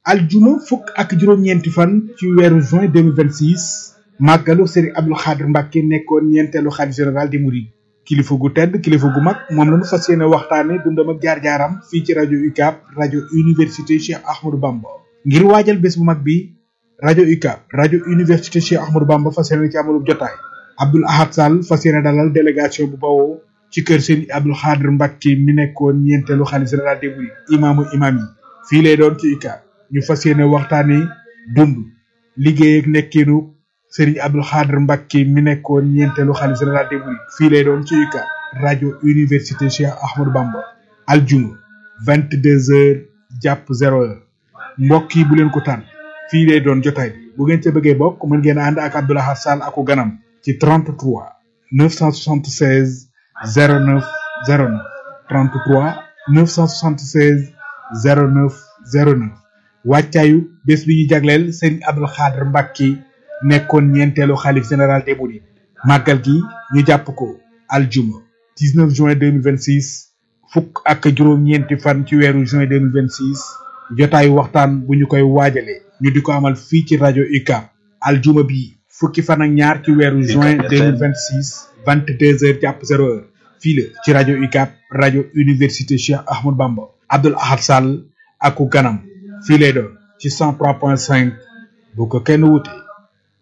aljuma fukk ak juróom-ñeenti fan ci weeru juin 2026 màggalu Serigne Abdou Khadre Mbacke nekkoon ñeenteelu xalif général di Mouride kilifa gu tedd kilifa gu mag moom la ñu fas yéene waxtaane dundam ak jaar-jaaram fii ci rajo UCAB rajo université Cheikh Ahmadou Bamba ngir waajal bés bu mag bi rajo UCAB rajo université Cheikh Ahmadou Bamba fas yéene ci amalub jotaay Abdoul Ahad Sall fas yéene dalal délégation bu bawoo ci kër Serigne Abdou Khadre Mbacke mi nekkoon ñeenteelu xalif général des Mourides imaamu imaam yi fii lay doon ci UCAB ñu fas yéene waxtaane dund liggéey ak nekkinu Serigne Abdou Khadre Mbacke mi nekkoon ñeenteelu xalif général des Mourides fii lay doon ci UCAB rajo université Cheikh Ahmadou Bamba aljuma vingt deux heures jàpp zéro heure mbokk yi bu leen ko tànn fii lay doon jotaay bi bu ngeen ca bëggee bokk mën ngeen ànd ak Abdoul Ahad Sall aku ganam ci 33 976 09 09 33 976 09 09 wàccaayu bés bi ñu jagleel Serigne Abdou Khadre Mbacke nekkoon ñeenteelu xalif général des Mourides màggal gi ñu jàpp ko aljuma 19 juin 2026 fukk ak juróom-ñeenti fan ci weeru juin 2026 jotaayu waxtaan bu ñu koy waajalee ñu di ko amal fii ci rajo UCAB aljuma bi fukki fan ak ñaar ci weeru juin 2026 22 heures jàpp 0 heure fii la ci rajo UCAB rajo université Cheikh Ahmadou Bamba Abdoul Ahad Sall aku ganam fii lay doon ci 103.5 bu ko kenn wute